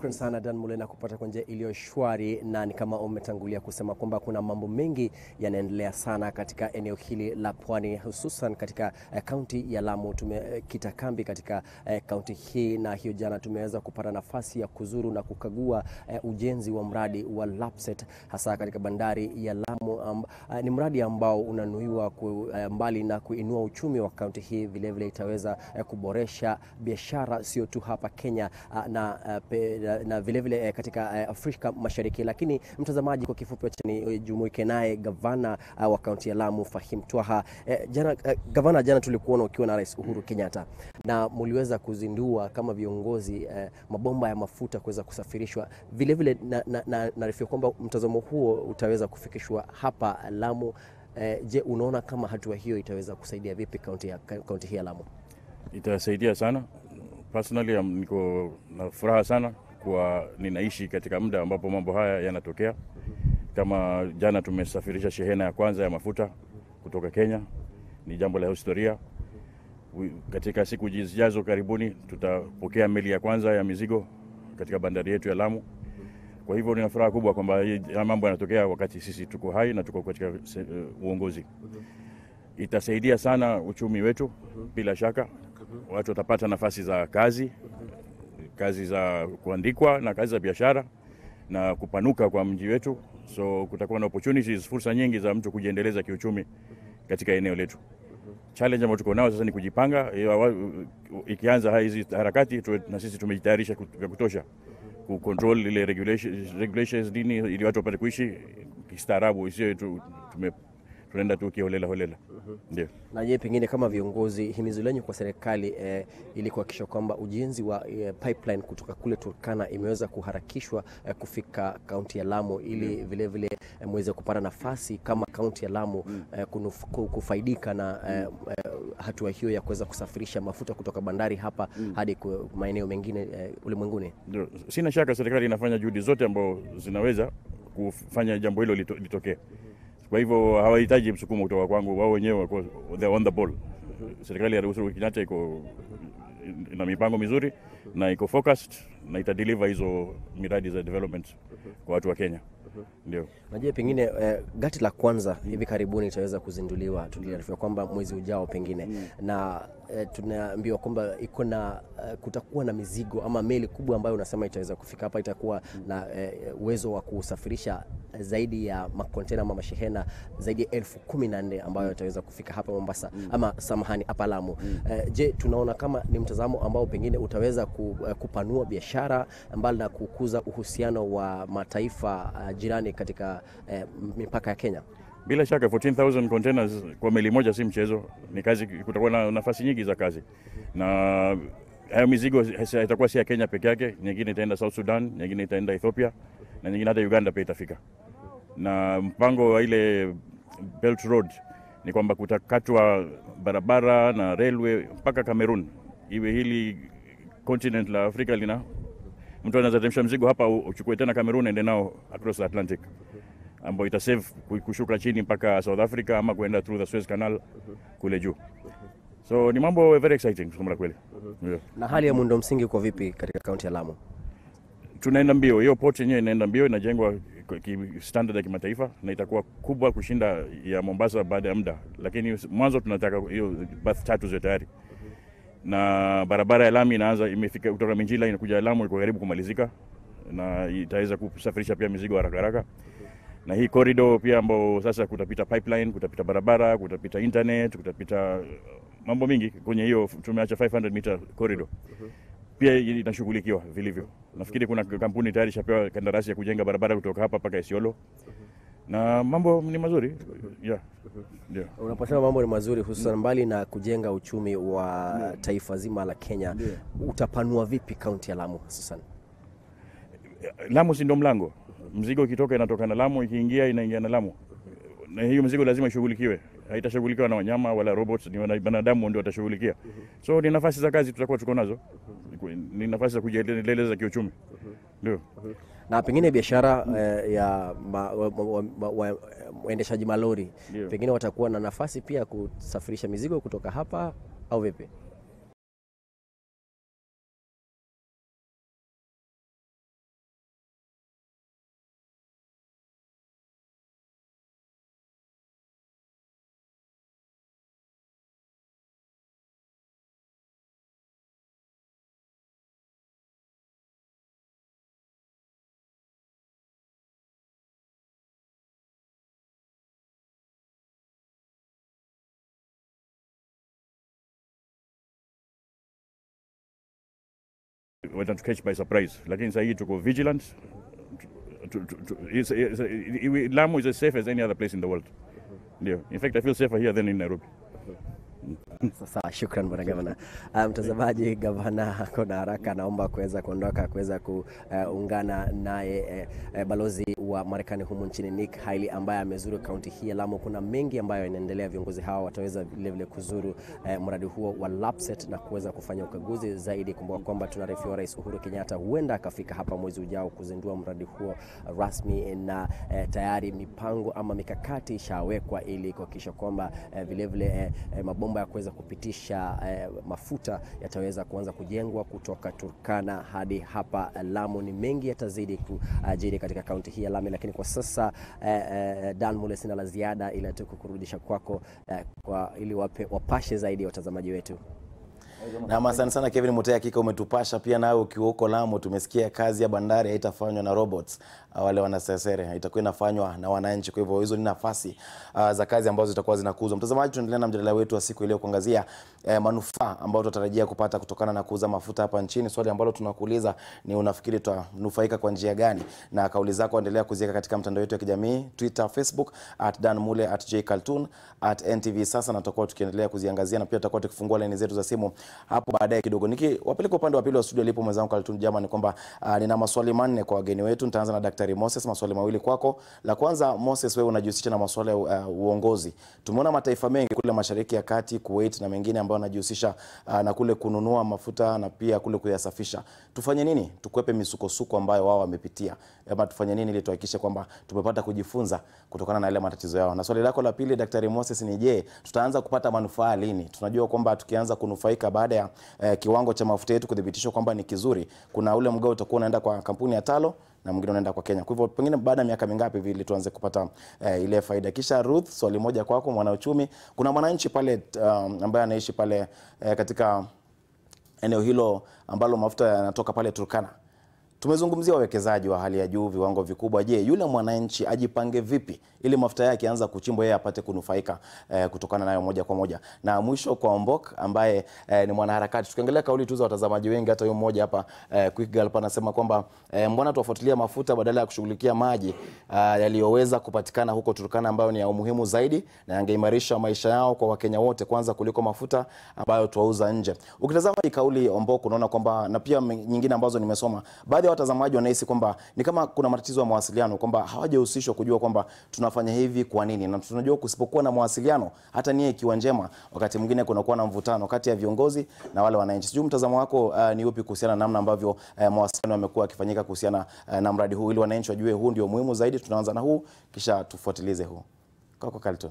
Shukran sana Dan Mulena kupata kwa njia iliyo shwari, na ni kama umetangulia kusema kwamba kuna mambo mengi yanaendelea sana katika eneo hili la pwani, hususan katika kaunti uh, ya Lamu. Tumekita uh, kambi katika kaunti uh, hii, na hiyo jana tumeweza kupata nafasi ya kuzuru na kukagua uh, ujenzi wa mradi wa Lapset hasa katika bandari ya Lamu. Um, uh, ni mradi ambao unanuiwa ku, uh, mbali na kuinua uchumi wa kaunti hii, vilevile itaweza uh, kuboresha biashara sio tu hapa Kenya uh, na uh, pe, na vilevile vile katika Afrika Mashariki. Lakini mtazamaji, kwa kifupi, acha nijumuike naye gavana wa kaunti ya Lamu Fahim Twaha. Jana gavana, jana tulikuona ukiwa na Rais Uhuru Kenyatta na muliweza kuzindua kama viongozi eh, mabomba ya mafuta kuweza kusafirishwa vilevile, naarifiwa na, na, na kwamba mtazamo huo utaweza kufikishwa hapa Lamu. Eh, je, unaona kama hatua hiyo itaweza kusaidia vipi kaunti ya kaunti hii ya Lamu? Itasaidia sana. Personally, niko na furaha sana kwa ninaishi katika muda ambapo mambo haya yanatokea. Kama jana tumesafirisha shehena ya kwanza ya mafuta kutoka Kenya, ni jambo la historia. Katika siku zijazo karibuni tutapokea meli ya kwanza ya mizigo katika bandari yetu ya Lamu. Kwa hivyo nina furaha kubwa kwamba haya mambo yanatokea wakati sisi tuko hai na tuko katika uh, uongozi. Itasaidia sana uchumi wetu bila shaka. Watu watapata nafasi za kazi kazi za kuandikwa na kazi za biashara na kupanuka kwa mji wetu, so kutakuwa na opportunities, fursa nyingi za mtu kujiendeleza kiuchumi katika eneo letu. Challenge ambayo tuko nao sasa ni kujipanga. Ikianza hizi harakati tuwe, na sisi tumejitayarisha vya kutosha ku control ile regulations, regulations dini ili watu wapate kuishi kistaarabu, isiyo tume tunaenda tu kiholela holela. Ndio. Na je, pengine kama viongozi, himizo lenyu kwa serikali eh, ili kuhakikisha kwamba ujenzi wa eh, pipeline kutoka kule Turkana imeweza kuharakishwa eh, kufika kaunti ya Lamu ili mm. vile vile eh, muweze kupata nafasi kama kaunti ya Lamu mm. eh, kunuf, kufaidika na eh, eh, hatua hiyo ya kuweza kusafirisha mafuta kutoka bandari hapa mm. hadi maeneo mengine eh, ulimwenguni. Ndio. Sina shaka serikali inafanya juhudi zote ambazo zinaweza kufanya jambo hilo lito, litokee kwa hivyo hawahitaji msukumo kutoka kwangu, wao wenyewe wako they on the ball. Serikali ya Uhuru Kenyatta iko na mipango mizuri na iko focused na itadeliver hizo miradi za development kwa watu wa Kenya. Ndio. Najua pengine eh, gati la kwanza hivi karibuni itaweza kuzinduliwa, tuliarifiwa kwamba mwezi ujao pengine mm. na eh, tunaambiwa kwamba iko na eh, kutakuwa na mizigo ama meli kubwa ambayo unasema itaweza kufika hapa, itakuwa mm. na uwezo eh, wa kusafirisha zaidi ya makontena ama mashehena zaidi ya elfu kumi na nne ambayo itaweza kufika hapa Mombasa mm. ama samahani, hapa Lamu mm. eh, je, tunaona kama ni mtazamo ambao pengine utaweza kupanua biashara mbali na kukuza uhusiano wa mataifa uh, jirani katika eh, mipaka ya Kenya. Bila shaka 14000 containers kwa meli moja si mchezo, ni kazi. Kutakuwa na nafasi nyingi za kazi, na hayo mizigo itakuwa si ya Kenya peke yake, nyingine itaenda South Sudan, nyingine itaenda Ethiopia na nyingine hata Uganda pia itafika. Na mpango wa ile Belt Road ni kwamba kutakatwa barabara na railway mpaka Cameroon, iwe hili continent la Afrika lina mtu anaweza teremsha mzigo hapa uchukue tena Cameroon ende nao across the Atlantic, ambayo ita save kushuka chini mpaka South Africa ama kuenda through the Suez Canal kule juu. So ni mambo very exciting kusema kweli. Yeah. Na hali ya muundo msingi uko vipi katika kaunti ya Lamu? Tunaenda mbio, hiyo port yenyewe inaenda mbio, inajengwa standard ya kimataifa na itakuwa kubwa kushinda ya Mombasa baada ya muda, lakini mwanzo tunataka hiyo berth tatu ziwe tayari na barabara ya lami inaanza imefika kutoka Minjila inakuja Lamu, iko karibu kumalizika na itaweza kusafirisha pia mizigo haraka haraka. Na hii corridor pia ambao sasa kutapita pipeline, kutapita barabara, kutapita internet, kutapita mambo mingi kwenye hiyo, tumeacha 500 meter corridor pia inashughulikiwa vilivyo. Nafikiri kuna kampuni tayari ishapewa kandarasi ya kujenga barabara kutoka hapa mpaka Isiolo na mambo ni mazuri yeah. Yeah. Unaposema mambo ni mazuri hususan mbali na kujenga uchumi wa yeah. taifa zima la Kenya yeah. utapanua vipi kaunti ya Lamu hususan? Lamu si ndo mlango, mzigo ikitoka inatoka na Lamu, ikiingia inaingia na Lamu, na hiyo mzigo lazima ishughulikiwe. Haitashughulikiwa na wanyama wala robots, ni wanadamu ndio watashughulikia. So ni nafasi za kazi tutakuwa tuko nazo, ni nafasi za kujiendeleza kiuchumi, ndio na pengine biashara eh, ya waendeshaji malori Ndio. pengine watakuwa na nafasi pia ya kusafirisha mizigo kutoka hapa au vipi? watatu catch by surprise, lakini sasa hii tuko vigilant. Tu- tu- tu- it's- it's- i- i- Lamu is as safe as any other place in the world. Ndio. In fact, I feel safer here than in Nairobi. Sasa shukran bwana gavana. Uh, Mtazamaji, gavana ako na haraka, anaomba kuweza kuondoka kuweza kuungana naye eh, eh, balozi wa Marekani humu nchini Nick Hailey ambaye amezuru kaunti hii ya Lamu. Kuna mengi ambayo yanaendelea, viongozi hawa wataweza vilevile kuzuru eh, mradi huo wa LAPSSET na kuweza kufanya ukaguzi zaidi. Kumbuka kwamba tunaarifiwa Rais Uhuru Kenyatta huenda akafika hapa mwezi ujao kuzindua mradi huo rasmi, na eh, tayari mipango ama mikakati ishawekwa ili kuhakikisha kwamba eh, vilevile eh, eh, mabomba ya kuweza kupitisha eh, mafuta yataweza kuanza kujengwa kutoka Turkana hadi hapa Lamu. Ni mengi yatazidi kujiri katika kaunti hii ya Lamu, lakini kwa sasa eh, eh, Dan Mule, sina la ziada ila tu kukurudisha kwako eh, kwa, ili wape, wapashe zaidi watazamaji wetu. Na asante sana Kevin Mutea, hakika umetupasha pia. Nawe ukiwa huko Lamu, tumesikia kazi ya bandari haitafanywa na robots uh, wale wanasesere, itakuwa inafanywa na wananchi. Kwa hivyo hizo ni nafasi uh, za kazi ambazo zitakuwa zinakuzwa. Mtazamaji, tunaendelea na mjadala wetu wa siku ile kuangazia eh, manufaa ambayo tunatarajia kupata kutokana na kuuza mafuta hapa nchini. Swali ambalo tunakuuliza ni unafikiri tutanufaika kwa njia gani? Na kauli zako endelea kuziweka katika mtandao wetu wa kijamii Twitter, Facebook at Dan Mule at J Kaltun at NTV sasa, na tutakuwa tukiendelea kuziangazia na pia tutakuwa tukifungua laini zetu za simu hapo baadaye kidogo. Nikiwapeleka upande wa pili wa studio alipo mwenzangu Kaltun Jama, ni kwamba uh, nina maswali manne kwa wageni wetu. Nitaanza na Daktari Moses, maswali mawili kwako. La kwanza, Moses, wewe unajihusisha na masuala ya uh, uongozi. Tumeona mataifa mengi kule Mashariki ya Kati, Kuwait na mengine ambayo yanajihusisha uh, na kule kununua mafuta na pia kule kuyasafisha. Tufanye nini tukwepe misukosuko ambayo wao wamepitia, ama tufanye nini ili tuhakikishe kwamba tumepata kujifunza kutokana na yale matatizo yao? Na swali lako la pili, Daktari Moses, ni je, tutaanza kupata manufaa lini? Tunajua kwamba tukianza kunufaika baada ya eh, kiwango cha mafuta yetu kuthibitishwa kwamba ni kizuri, kuna ule mgao utakuwa unaenda kwa kampuni ya Talo na mwingine unaenda kwa Kenya. Kwa hivyo pengine baada ya miaka mingapi hivi ili tuanze kupata eh, ile faida? Kisha Ruth, swali moja kwako, mwanauchumi. Kuna mwananchi pale um, ambaye anaishi pale eh, katika eneo hilo ambalo mafuta yanatoka pale Turkana. Tumezungumzia wawekezaji wa hali ya juu, viwango vikubwa. Je, yule mwananchi ajipange vipi ili mafuta yake yaanza kuchimbwa, yeye apate kunufaika eh, kutokana nayo moja kwa moja? Na mwisho kwa Ombok ambaye eh, ni mwanaharakati. Tukiangalia kauli tu za watazamaji wengi, hata huyo mmoja hapa eh, Quick Girl hapa anasema kwamba eh, mbona tuwafuatilia mafuta badala ya kushughulikia maji uh, yaliyoweza kupatikana huko Turkana ambayo ni ya umuhimu zaidi na yangeimarisha maisha yao kwa Wakenya wote kwanza kuliko mafuta ambayo tuauza nje. Ukitazama hii kauli Ombok, unaona kwamba na pia nyingine ambazo nimesoma, baadhi ya watazamaji wanahisi kwamba ni kama kuna matatizo ya mawasiliano, kwamba hawajahusishwa kujua kwamba tunafanya hivi kwa nini, na tunajua kusipokuwa na mawasiliano, hata nia ikiwa njema, wakati mwingine kunakuwa na mvutano kati ya viongozi na wale wananchi. Sijui mtazamo wako uh, ni upi kuhusiana na namna ambavyo uh, mawasiliano yamekuwa yakifanyika kuhusiana uh, na mradi huu, ili wananchi wajue huu ndio muhimu zaidi. Tunaanza na huu kisha tufuatilize huu. Kwako Carlton.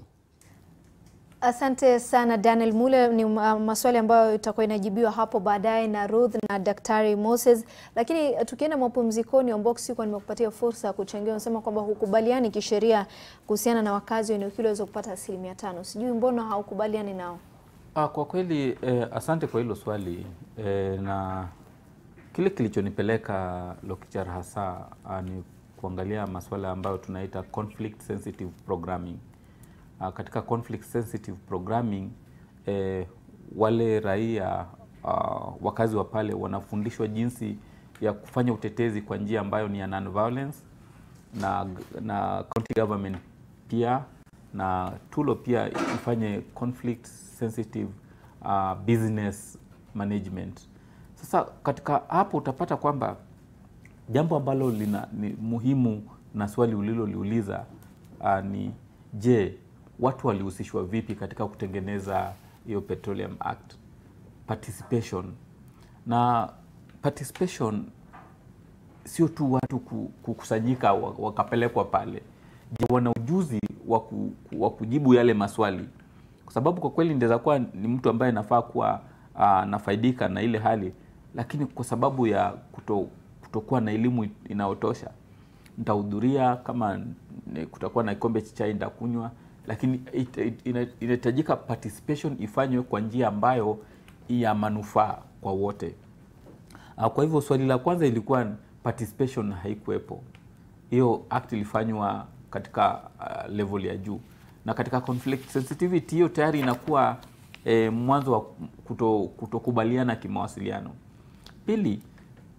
Asante sana Daniel Mule. Ni ma- maswali ambayo itakuwa inajibiwa hapo baadaye na Ruth na Daktari Moses, lakini tukienda mapumzikoni, Ombok, sikuwa nimekupatia fursa ya kuchangia. Unasema kwamba hukubaliani kisheria kuhusiana na wakazi wa eneo hilo waweze kupata asilimia tano. Sijui mbona haukubaliani nao? Ah, kwa kweli eh, asante kwa hilo swali eh, na kile kilichonipeleka Lokichar hasa ah, ni kuangalia masuala ambayo tunaita conflict sensitive programming. Ah, katika conflict sensitive programming eh, wale raia ah, wakazi wa pale wanafundishwa jinsi ya kufanya utetezi kwa njia ambayo ni ya non-violence na, na county government pia na tulo pia ifanye conflict sensitive uh, business management. Sasa katika hapo utapata kwamba jambo ambalo lina, ni muhimu na swali uliloliuliza uh, ni je, watu walihusishwa vipi katika kutengeneza hiyo Petroleum Act participation na participation sio tu watu ku- kukusanyika wa- wakapelekwa pale. Je, wana ujuzi wa ku- wa kujibu yale maswali? Kwa sababu kwa kweli ndaweza kuwa ni mtu ambaye nafaa kuwa uh, nafaidika na ile hali, lakini kwa sababu ya kuto, kutokuwa na elimu inayotosha nitahudhuria, kama ni- kutakuwa na kikombe cha chai nitakunywa, lakini it- it- ina- inahitajika participation ifanywe kwa njia ambayo ya manufaa kwa wote. Uh, Kwa hivyo swali la kwanza ilikuwa participation haikuwepo. Hiyo act ilifanywa katika uh, level ya juu, na katika conflict sensitivity hiyo tayari inakuwa eh, mwanzo wa kuto, kutokubaliana kimawasiliano. Pili,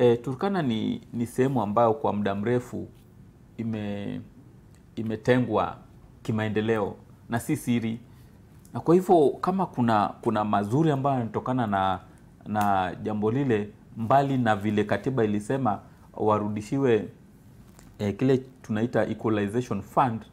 E, Turkana ni, ni sehemu ambayo kwa muda mrefu ime imetengwa kimaendeleo na si siri, na kwa hivyo kama kuna kuna mazuri ambayo yanatokana na na jambo lile, mbali na vile katiba ilisema warudishiwe eh, kile tunaita equalization fund